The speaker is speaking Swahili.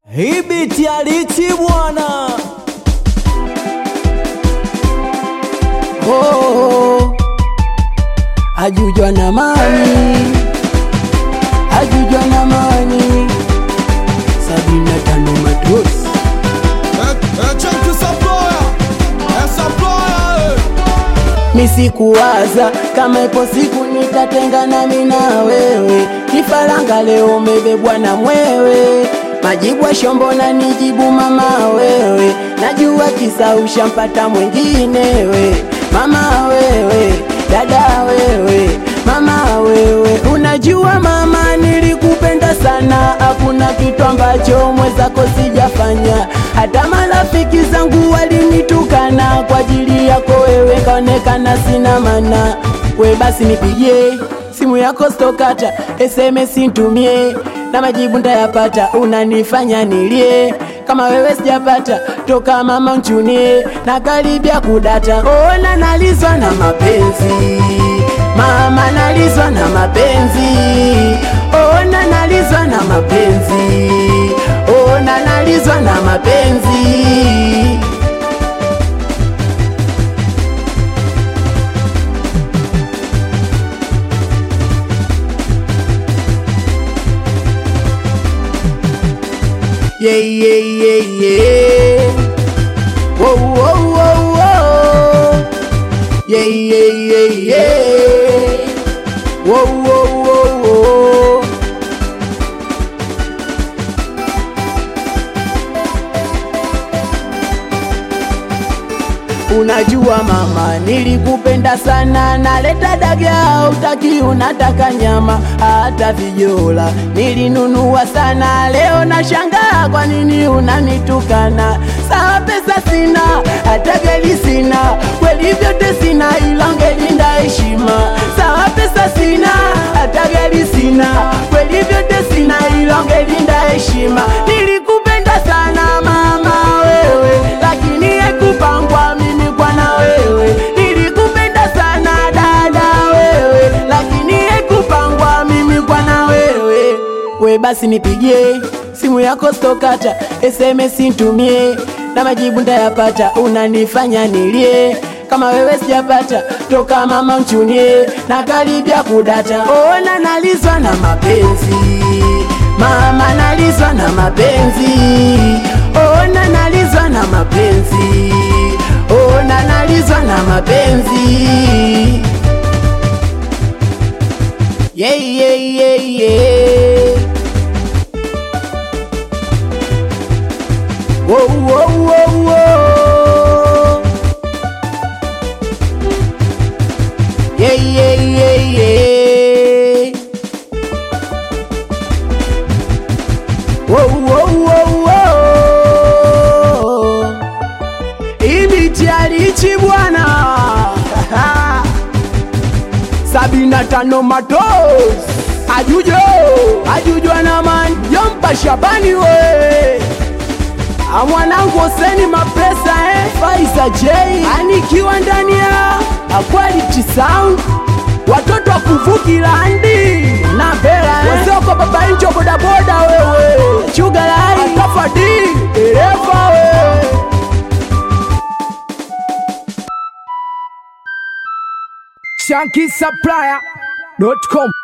Hii biti ya Richi bwana, oh, ajujwa na mani, ajujwa na mani, sabini na tano matusi misikuwaza kama ipo siku nitatengana mimi na wewe, kifaranga leo umebebwa na mwewe, majibu ya shombo na nijibu mama wewe, najua kisa ushampata mwinginewe, mama wewe, dada wewe, mama wewe, unajua mama nilikupenda sana, hakuna kitu ambacho mwenzako sijafanya, hata marafiki zangu walinitukana kwa ajili yako wewe, kaonekana sina mana. We basi nipigie simu yako stokata, SMS ntumie na majibu ntayapata, unanifanya nilie kama wewe sijapata toka mama nchunie na karibia kudata. Ona nalizwa na mapenzi mama, nalizwa na mapenzi ona nalizwa na mapenzi ona nalizwa na mapenzi yeah, yeah, yeah, yeah. Whoa, whoa, whoa, whoa. Yeah, yeah, yeah, yeah. Whoa, whoa, whoa, whoa. Unajua mama, nilikupenda sana, naleta dagaa utaki, unataka nyama, hata vijola nilinunua sana. Leo nashangaa kwa nini unanitukana. Sawa, pesa sina, hata gari sina, kweli vyote sina, ila ungelinda heshima. Sawa, pesa sina, hata gari sina, kweli vyote sina, ila ungelinda heshima. Nilikupenda sana mama wewe, lakini haikupangwa mimi kwa na wewe. Nilikupenda sana dada wewe, lakini haikupangwa mimi kwa na wewe. We basi nipigie simu yako stokata, SMS ntumie na majibu ntayapata, unanifanya nilie kama wewe sijapata toka mama mchunie na karibia kudata. Ona nalizwa na mapenzi mama, nalizwa na mapenzi ona nalizwa na mapenzi ona nalizwa na mapenzi yeah, yeah, yeah, yeah. Whoa, whoa, whoa, whoa. Yeah, yeah, yeah, yeah. Whoa, whoa, whoa, whoa. Hii biti ya Richi bwana sabini na tano matos ajujo ajujwa na man jompa Shabani we Ah, mwanangu Hoseni mapesa eh? Faisa J anikiwa ndani ya ah, Quality Sound watoto wa kuvukilandi na Bela eh? wazoko baba injo bodaboda wewe chugalai atafadi dereva we shankisupplier.com